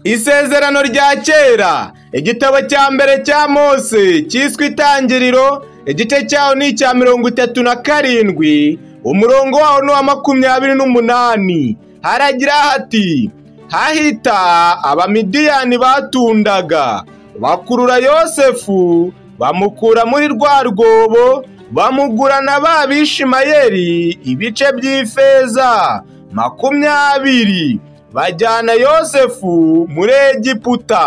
isezerano rya kera igitabo cya mbere cya mose cyiswe itangiriro igice cyaho ni icya mirongo itatu na karindwi umurongo waho ni uwa makumyabiri n'umunani haragira hati hahita abamidiyani batundaga bakurura yosefu bamukura muri rwa rwobo bamugurana ba bishimayeri ibice by'ifeza makumyabiri bajyana yosefu muri egiputa